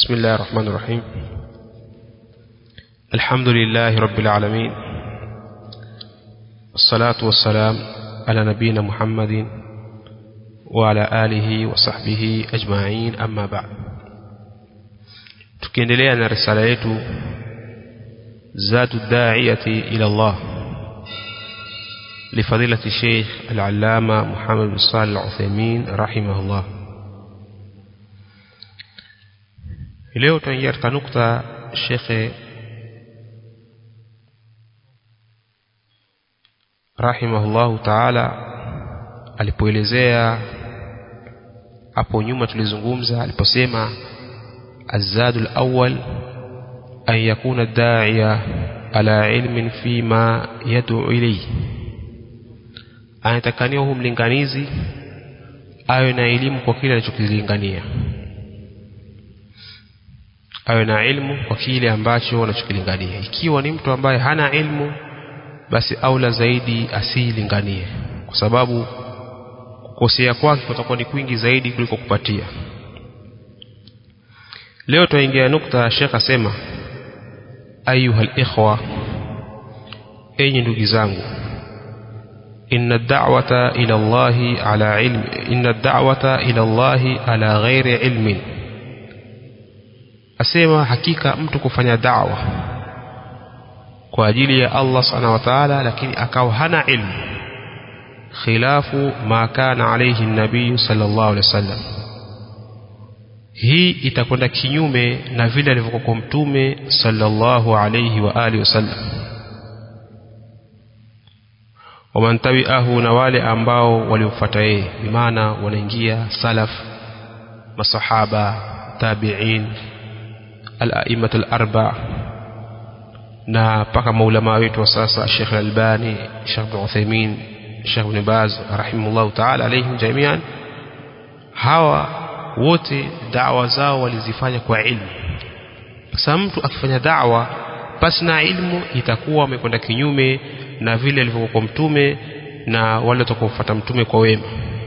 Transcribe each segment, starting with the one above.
بسم الله الرحمن الرحيم الحمد لله رب العالمين والصلاة والسلام على نبينا محمد وعلى آله وصحبه أجمعين أما بعد tukiendelea na risala yetu zatu daiyati ila Allah لفضيلة الشيخ العلامة محمد بن صالح العثيمين رحمه الله leo tunaingia katika nukta shekhe rahimahullahu taala alipoelezea hapo nyuma tulizungumza aliposema azadu lawal an yakuna daia ala ilmin fima yaduu ilaihi anatakaniwa hu mlinganizi awe na elimu kwa kile anachokilingania awe na ilmu kwa kile ambacho anachokilingania ikiwa ni mtu ambaye hana ilmu basi aula zaidi asiilinganie kwa sababu kukosea kwake kutakuwa ni kwingi zaidi kuliko kupatia leo tunaingia nukta shekh asema ayuha likhwa enyi ndugu zangu إن الدعوة إلى الله على علم إن الدعوة إلى الله على غير علم asema hakika mtu kufanya da'wa kwa ajili ya Allah subhanahu wa ta'ala lakini akawa hana ilmu khilafu ma kana alayhi nabii sallallahu alaihi wasallam hii itakwenda kinyume na vile alivyokuwa mtume sallallahu alayhi wa alihi wasallam waman tabi'ahu na wale ambao walimfuata yeye bimaana wanaingia salaf masahaba tabi'in al-a'immat al-arba na paka maulama wetu wa sasa Sheikh Al-Albani Sheikh Ibn Uthaymeen Sheikh Ibn Baz rahimahullah ta'ala alayhim jami'an hawa wote da'wa zao walizifanya kwa ilmu sasa mtu akifanya da'wa basi na ilmu itakuwa amekwenda kinyume na vile alivyokuwa mtume na wale watakaofuata mtume kwa wema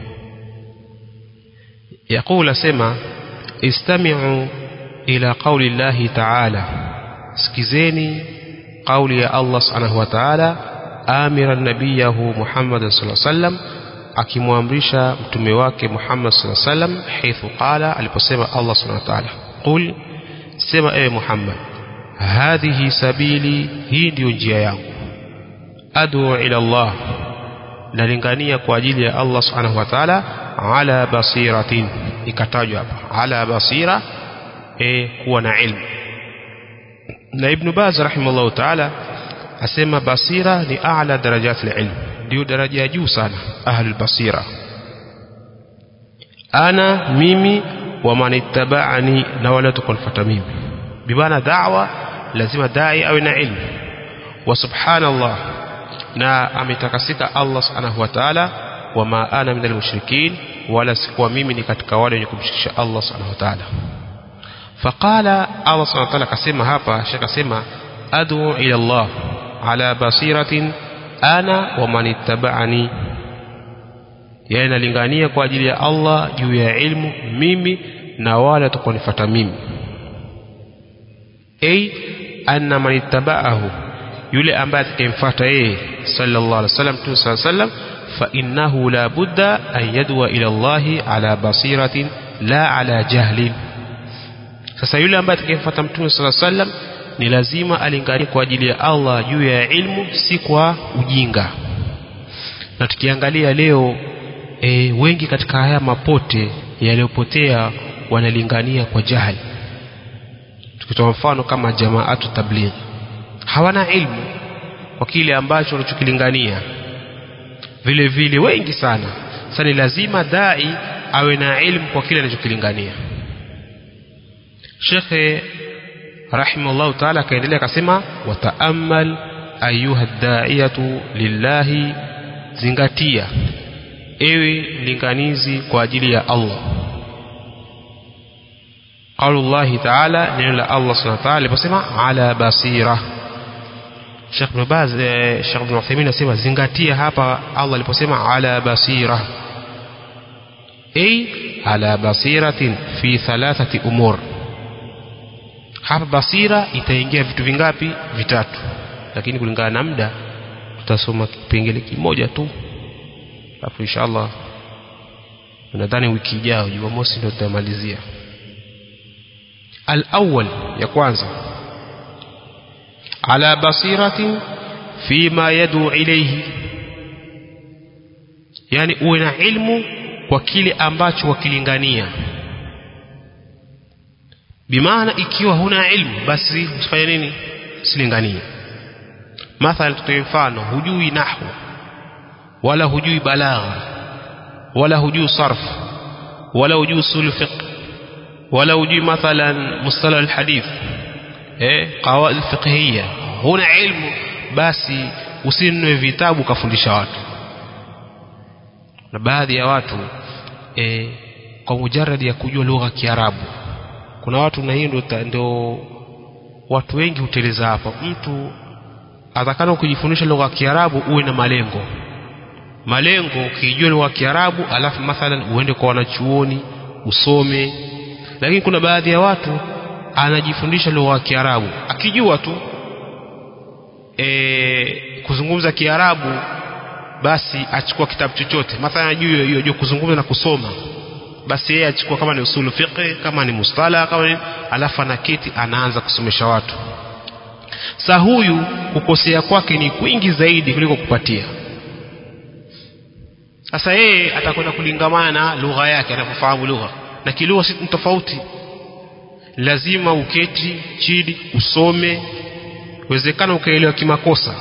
yaqul asema istami'u ila qawli llahi ta'ala sikizeni qawli ya Allah subhanahu wa ta'ala amira nabiyahu Muhammad sallallahu alaihi wasallam akimwamrisha mtume wake Muhammad sallallahu alaihi wasallam haithu qala aliposema Allah subhanahu wa ta'ala qul sema ewe Muhammad hadhihi sabili hii ndiyo njia yangu adu ila Allah nalingania kwa ajili ya Allah subhanahu wa ta'ala ala basiratin ikatajwa hapa ala basira e kuwa na ilmu na Ibn Baz rahimahullah ta'ala asema basira ni a'la darajat al-ilm ndio daraja ya juu sana ahlul basira ana mimi wa man ittaba'ani na wala tukonfuata mimi bibana da'wa lazima dai awe na ilmu wa subhanallah na ametakasika Allah subhanahu wa ta'ala wama ana minal mushrikin wala sikuwa mimi ni katika wale wenye kumshirikisha Allah subhanahu wa ta'ala faqala Allah subhanahu wa ta'ala akasema hapa shaka sema adu ila Allah ala basiratin ana wa man ittaba'ani yani nalingania kwa ajili ya Allah juu ya ilmu mimi na wale watakaonifuata mimi ay anna man ittaba'ahu yule ambaye atakayemfuata yeye sallallahu alaihi wasallam tu sallallahu alaihi wasallam fa innahu la budda an yadwa ila Allah ala basiratin la ala jahlin sasa yule ambaye atakayemfuata mtume sallallahu alaihi wasallam ni lazima alinganie kwa ajili ya Allah juu ya ilmu si kwa ujinga na tukiangalia leo e, wengi katika haya mapote yaliyopotea wanalingania kwa jahili tukitoa mfano kama jamaatu tablighi hawana ilmu kwa kile ambacho wanachokilingania vile vile wengi sana sasa ni lazima dai awe na ilmu kwa kile anachokilingania shekhe rahimahullahu taala akaendelea akasema wataamal ayuha daiyatu lillahi zingatia ewe linganizi kwa ajili ya Allah qaulullahi taala neno la Allah subhanahu wa ta'ala aliposema ala basira Sheikh Ibn Baz eh, Sheikh Ibn Uthaymeen anasema zingatia hapa Allah aliposema ala basira ay ala basiratin fi thalathati umur hapa basira itaingia vitu vingapi vitatu lakini kulingana na muda tutasoma kipengele kimoja tu alafu inshallah nadhani wiki ijayo jumamosi ndio tutamalizia al-awwal ya kwanza ala basiratin fima yadu ilayhi yani uwe na ilmu kwa kile ambacho wakilingania bimaana ikiwa huna ilmu basi usifanye nini silinganie mathalan tutoe mfano hujui nahwu wala hujui balagha wala hujui sarf wala hujui usul fiqh wala hujui mathalan mustalah alhadith eh qawaid fiqhiyya huna ilmu basi usinunue vitabu kafundisha watu na baadhi ya watu e, kwa mujaradi ya kujua lugha ya Kiarabu kuna watu na hiyo ndio watu wengi huteleza hapa mtu atakana kujifundisha lugha ya Kiarabu uwe na malengo malengo ukijua lugha ya Kiarabu alafu mathalan uende kwa wanachuoni usome lakini kuna baadhi ya watu anajifundisha lugha ya Kiarabu akijua tu e, kuzungumza Kiarabu basi achukua kitabu chochote mathalan juu hiyo kuzungumza na kusoma basi yeye achukua kama ni usulu fiqh kama ni mustala kama ni alafu anaketi anaanza kusomesha watu sa huyu kukosea kwake ni kwingi zaidi kuliko kupatia sasa yeye atakwenda kulingamana na lugha yake anapofahamu lugha na kilugha si tofauti lazima uketi chini usome uwezekana ukaelewa kimakosa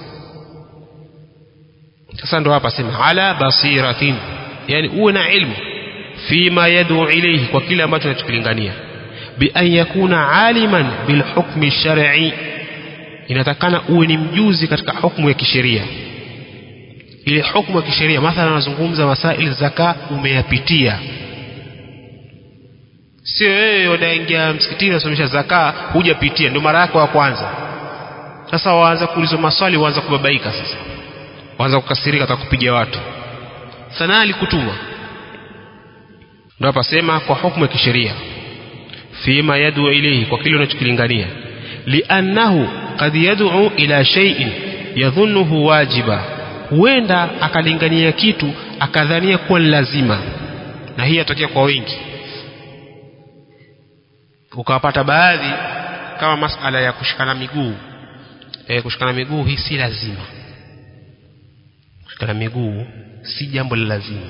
sasa ndo hapa sema ala basiratin yani uwe na ilmu fima yad'u ilayhi kwa kile ambacho unachokilingania bi an yakuna aliman bil hukmi shar'i inatakana uwe ni mjuzi katika hukumu ya kisheria ile hukumu ya kisheria mathalan anazungumza masaili zaka umeyapitia sio wewe unaingia msikitini unasomesha zaka hujapitia ndio mara yako ya kwanza sasa waanza kuulizwa maswali waanza kubabaika sasa waanza kukasirika atakupiga watu sana alikutuma ndio hapa sema kwa hukumu ya kisheria fima yad'u ilayhi kwa kile unachokilingania li'annahu qad yad'u ila shay'in yadhunnuhu wajiba huenda akalingania kitu akadhania kuwa ni lazima na hii yatokea kwa wengi ukawapata baadhi kama masala ya kushikana miguu e, kushikana miguu hii si lazima kushikana miguu si jambo la lazima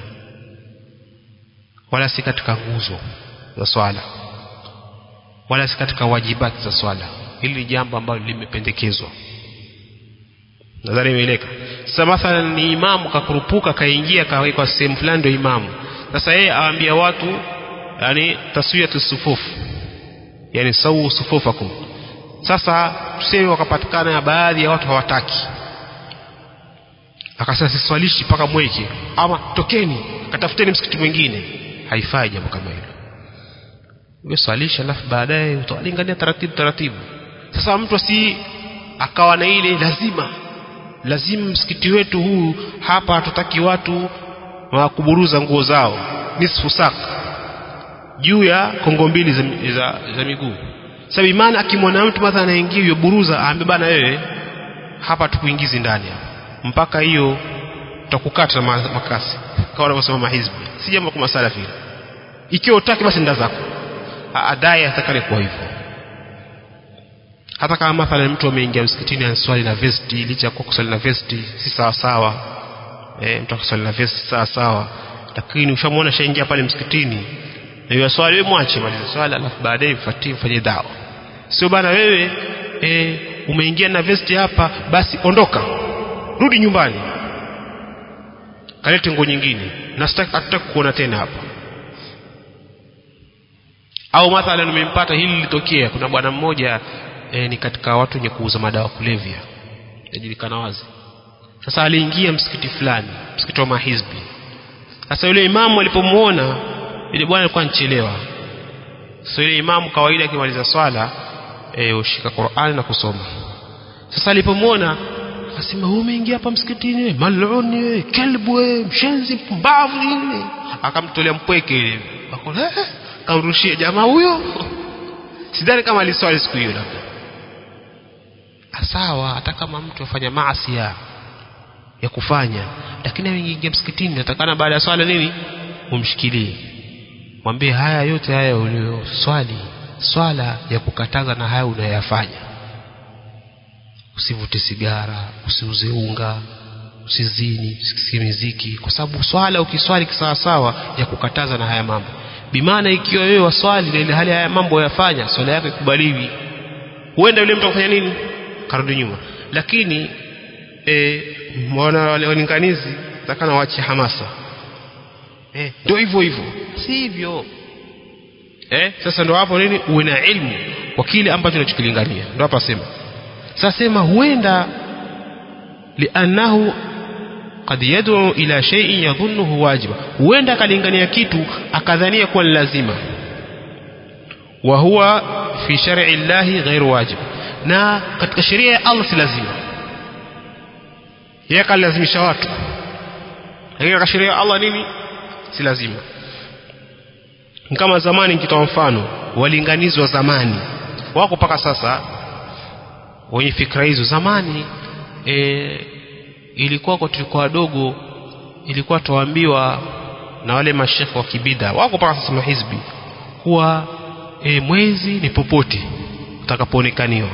wala si katika nguzo za swala wala si katika wajibati za swala hili ni jambo ambalo limependekezwa nadhani imeeleka sasa mathalan ni imamu kakurupuka kaingia kawekwa sehemu fulani ndio imamu sasa yeye awaambia watu yani taswiyatu sufufu yani sawu sufufakum sasa tuseme wakapatikana baadhi ya watu hawataki akasema siswalishi mpaka mweke ama tokeni katafuteni msikiti mwingine haifai jambo kama hilo wewe swalisha alafu baadaye utawalingania taratibu taratibu sasa mtu asi akawa na ile lazima lazima msikiti wetu huu hapa hatutaki watu wa kuburuza nguo zao nisfu saka juu ya kongo mbili za, za, za miguu sababu imani akimwona mtu mathalan anaingia hiyo buruza aambe bana wewe hapa tukuingizi ndani hapa mpaka hiyo tutakukata na makasi kama wanavyosema mahizbi si jambo kama salafi ikiwa utaki basi nda zako adai atakale kwa hivyo hata kama mathalan mtu ameingia msikitini answali na vesti licha ya kuwa kuswali na vesti si sawa sawa e, mtu akaswali na vesti sawa sawa lakini ushamwona shaingia pale msikitini na hiyo swali wewe mwache maliza swala alafu baadaye mfuatie mfanye dawa sio bana wewe e, umeingia na vesti hapa basi ondoka rudi nyumbani kalete nguo nyingine na hatutaki kuona tena hapa au mathalan umempata hili lilitokea kuna bwana mmoja e, ni katika watu wenye kuuza madawa kulevya yajulikana wazi sasa aliingia msikiti fulani msikiti wa mahizbi sasa yule imamu alipomuona yule bwana alikuwa anachelewa sasa yule imamu kawaida akimaliza swala e, ushika Qur'ani na kusoma sasa alipomuona akasema wewe umeingia hapa msikitini wewe maluni wewe kelbu wewe mshenzi mpumbavu nini akamtolea mpweke ile akona kamrushia jamaa huyo sidhani kama aliswali siku hiyo labda sawa hata kama mtu afanya maasi ya, ya kufanya lakini ameingia msikitini natakana baada ya swala nini umshikilie mwambie haya yote haya uliyoswali swala ya kukataza na haya unayoyafanya usivute sigara usiuze unga usizini usikie miziki kwa sababu swala ukiswali kisawasawa ya kukataza na haya mambo bimaana ikiwa wewe waswali na ile hali haya mambo yafanya swala yako ikubaliwi huenda yule mtu akufanya nini karudi nyuma lakini e, mwana walinganizi takana wache hamasa eh, ndio hivyo hivyo si hivyo eh, sasa ndo hapo nini uwe na ilmu kwa kile ambacho unachokilingania ndo hapa sema sasa sema huenda liannahu qad yad'u ila shay'in yadhunnuhu wajiba huenda akalingania kitu akadhania kuwa ni lazima wa huwa fi shar'i llahi ghairu wajib na katika sheria ya Allah si lazima yeye kalazimisha watu lakini katika sheria ya Allah nini si lazima kama zamani nikitoa mfano walinganizi wa zamani wako mpaka sasa wenye fikra hizo zamani e, ilikuwa kwa tulikuwa wadogo ilikuwa tuambiwa na wale mashekhe wa kibida wako mpaka sasa mahizbi kuwa e, mwezi ni popote utakapoonekaniwa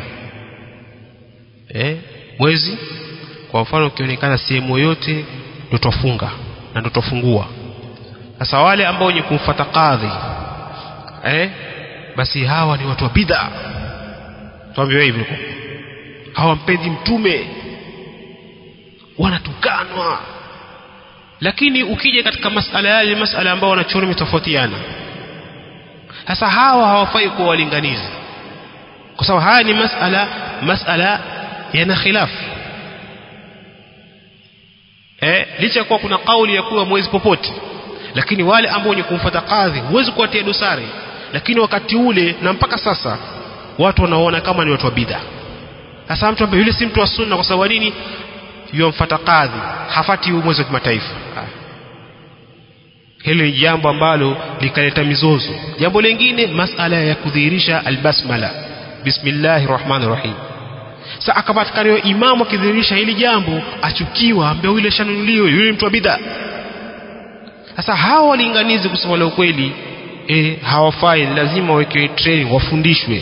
e, mwezi kwa mfano ukionekana sehemu yoyote ndio twafunga na ndio twafungua sasa wale ambao wenye kumfuata kadhi eh, basi hawa ni watu wa bid'a tuambiwa hivyo hawampendi mtume wanatukanwa lakini ukija katika masala yale masala ambao wanachuoni wametofautiana sasa hawa hawafai kuwa walinganizi kwa sababu haya ni masala masala yana khilafu eh, licha kuwa kuna kauli ya kuwa mwezi popote lakini wale ambao wenye kumfuata kadhi huwezi kuwatia dosari lakini wakati ule na mpaka sasa watu wanaona kama ni watu wa bid'a sasa mtu ambaye yule si mtu wa sunna kwa sababu nini yomfuata kadhi hafati mwezi wa kimataifa hili ni jambo ambalo likaleta mizozo jambo lingine masala ya kudhihirisha albasmala bismillahir rahmanir rahim sasa akapatikana imamu akidhihirisha hili jambo achukiwa ambaye yule shanunuliwe yule mtu wa bid'a sasa hawa walinganizi kusema la ukweli e, hawafai lazima wawekewe training wafundishwe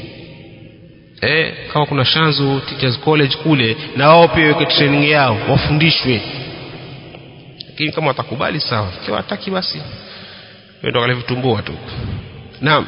e, kama kuna Shanzu Teachers College kule na wao pia waweke training yao wafundishwe lakini kama watakubali sawa ikiwa hataki basi ndio kale vitumbua tu naam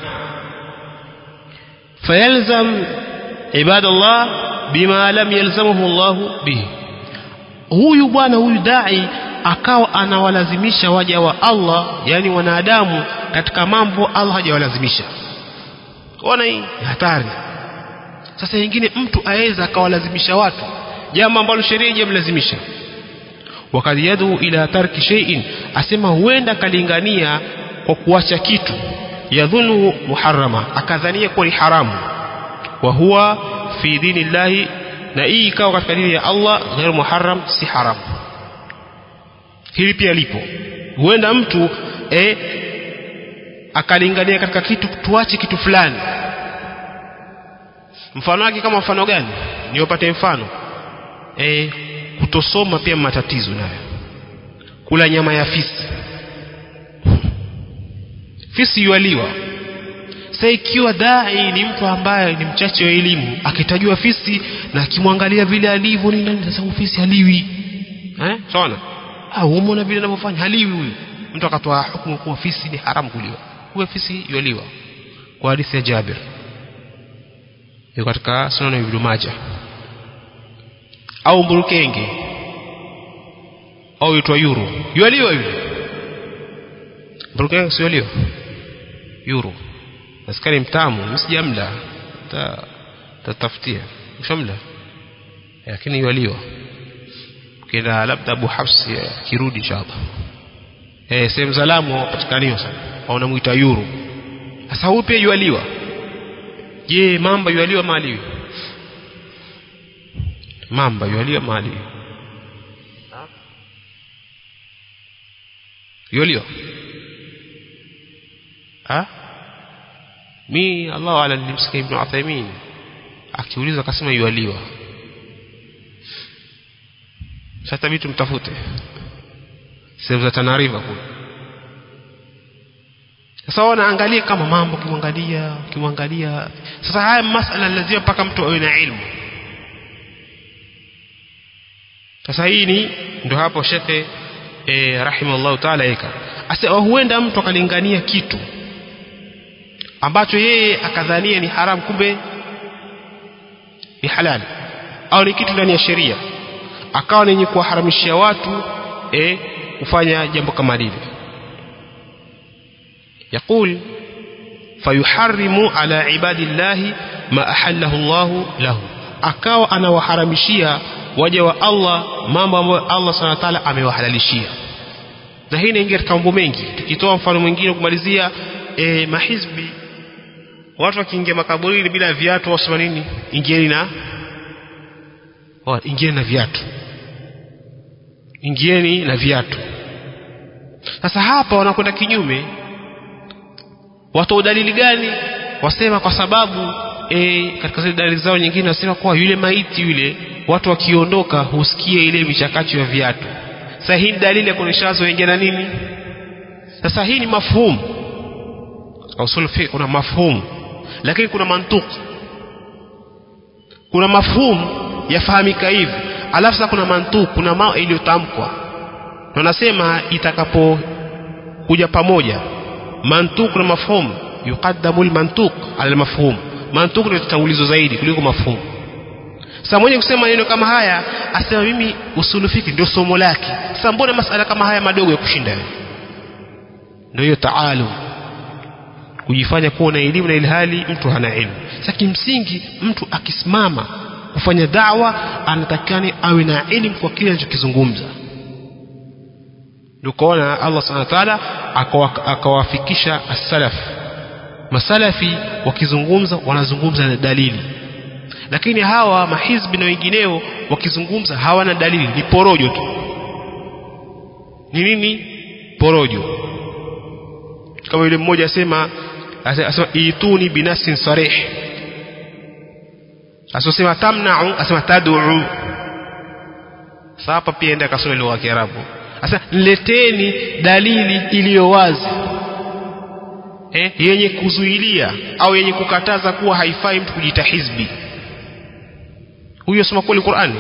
fayalzam ibadallah bima lam yalzamuhu Allah bihi huyu bwana huyu dai akawa anawalazimisha waja wa Allah yani wanadamu katika mambo Allah hajawalazimisha ona hii hatari sasa nyingine mtu aweza akawalazimisha watu jambo ambalo sheria haijamlazimisha wakad yadu ila tarki shay'in asema huenda kalingania kwa kuacha kitu yadhunu muharrama akadhania kuwa ni haramu wa huwa fi dini llahi na hii ikawa katika dini ya Allah ghairu muharram si haramu hili pia lipo huenda mtu eh, akalingania katika kitu tuache kitu fulani mfano wake kama mfano gani niwapate mfano eh, kutosoma pia matatizo nayo kula nyama ya fisi fisi yualiwa sasa ikiwa dai ni mtu ambaye ni mchache wa elimu akitajua fisi na akimwangalia vile alivyo ni nani sasa fisi haliwi eh sawa ah umeona vile anavyofanya haliwi huyu mtu akatoa hukumu kuwa fisi ni haramu kuliwa huyo fisi yualiwa kwa hadithi ya Jabir yuko katika sunan ibn Majah au mburukenge au itwa yuro yualiwa yule mburukenge sialiwa yuro askari mtamu msijamla tatafutia ushamla lakini yualiwa kila labda Abu Hafs kirudi inshallah eh sehemu zalamu wapatikaniwa sana au namuita yuro sasa huyu pia yualiwa je mamba yualiwa maliwi mamba yualiwa maliwi yualiwa ah mi Allahu ala nilimsikia Ibn Uthaymeen akiulizwa akasema yualiwa sasa vitu mtafute sehemu za Tana River kule sasa wanaangalia kama mambo kimwangalia kimwangalia sasa haya masala lazima mpaka mtu awe na ilmu sasa hii ni ndio hapo shekhe eh, rahimallahu taala eka asa huenda mtu akalingania kitu ambacho yeye akadhania ni haramu kumbe ni halali au ni kitu ndani ya sheria akawa nenye kuwaharamishia watu eh, kufanya jambo kama lile يقول فيحرم على عباد الله ما أحله الله له akawa anawaharamishia waja wa Allah mambo ambayo Allah subhanahu wa ta'ala amewahalalishia na hii inaingia katika mambo mengi tukitoa mfano mwingine kumalizia e, mahizbi watu wakiingia makaburini bila viatu wasema nini ingieni na oh, ingieni na viatu ingieni na viatu sasa hapa wanakwenda kinyume watoa dalili gani wasema kwa sababu e, katika zile dalili zao nyingine wasema kuwa yule maiti yule watu wakiondoka husikia ile michakacho ya viatu sasa hii ni dalili ya kuonyesha wazo wengi na nini sasa hii ni mafhumu usul fiqh kuna mafhumu lakini kuna mantuki kuna mafhumu yafahamika hivi alafu sasa kuna mantuki kuna mao iliyotamkwa na nasema itakapo kuja pamoja mantuq na mafhum yuqaddamu almantuq ala almafhum mantuq ndio tangulizo zaidi kuliko mafhum sasa mwenye kusema maneno kama haya asema mimi usulu fiki ndio somo lake sasa mbona masala kama haya madogo ya kushinda wewe ndio hiyo taalum kujifanya kuwa na elimu na ilhali mtu hana elimu sasa kimsingi mtu akisimama kufanya dawa anatakikani awe na elimu kwa kile anachokizungumza ndio Allah subhanahu wa ta'ala akawafikisha as-salaf masalafi wakizungumza wanazungumza na dalili lakini hawa mahizbi na wengineo wakizungumza hawana dalili ni porojo tu ni nini porojo kama yule mmoja asema asema ituni binasin sarih asosema tamna'u asema tad'u sasa hapa pia enda kasome lugha ya Kiarabu sasa leteni dalili iliyo wazi eh, yenye kuzuilia au yenye kukataza kuwa haifai mtu kujita hizbi huyo soma kweli Qur'ani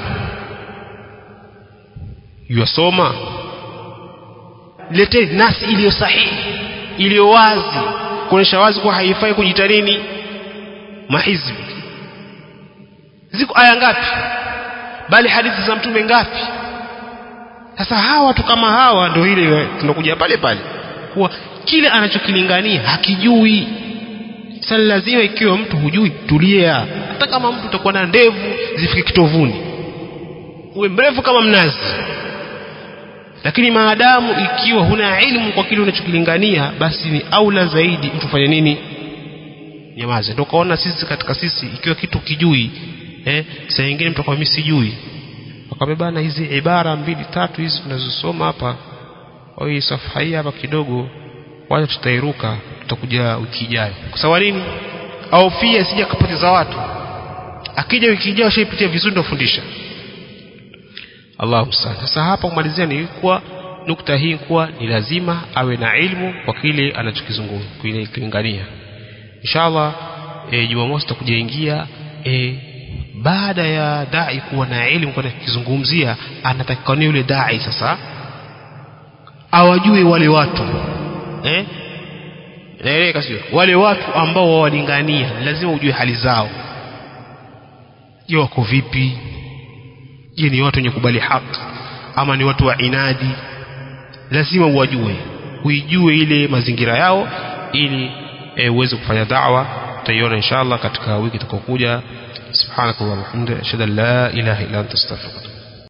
yasoma leteni nasi iliyo sahihi iliyo wazi kuonyesha wazi kuwa haifai kujita nini mahizbi ziko aya ngapi bali hadithi za mtume ngapi sasa hawa watu kama hawa ndio ile tunakuja pale pale kuwa kile anachokilingania hakijui sasa lazima ikiwa mtu hujui tulia hata kama mtu utakuwa na ndevu zifike kitovuni uwe mrefu kama mnazi lakini maadamu ikiwa huna ilmu kwa kile unachokilingania basi ni aula zaidi mtu fanye nini nyamaze ndio kaona sisi katika sisi ikiwa kitu kijui eh saa nyingine mtu akwambia mimi sijui wakabebana hizi ibara mbili tatu hizi tunazosoma hapa au hii safha hii hapa kidogo wacha tutairuka tutakuja wiki ijayo kwa sababu nini au pia sija kapoteza watu akija wiki ijayo shaipitia vizuri ndio fundisha Allahu msana sasa hapa kumalizia ni kuwa nukta hii kuwa ni lazima awe na ilmu kwa kile anachokizungumza kulingania inshallah e, Jumamosi tutakuja ingia e, baada ya dai kuwa na elimu kwa kizungumzia anatakikana yule dai sasa awajue wale watu eh naeleka sio wale watu ambao wawalingania lazima ujue hali zao je wako vipi je ni watu wenye kubali haki ama ni watu wa inadi lazima uwajue uijue ile mazingira yao ili e, uweze kufanya da'wa tutaiona inshallah katika wiki itakayokuja subhanakallahumma wa bihamdika ashhadu an la ilaha illa anta astaghfiruka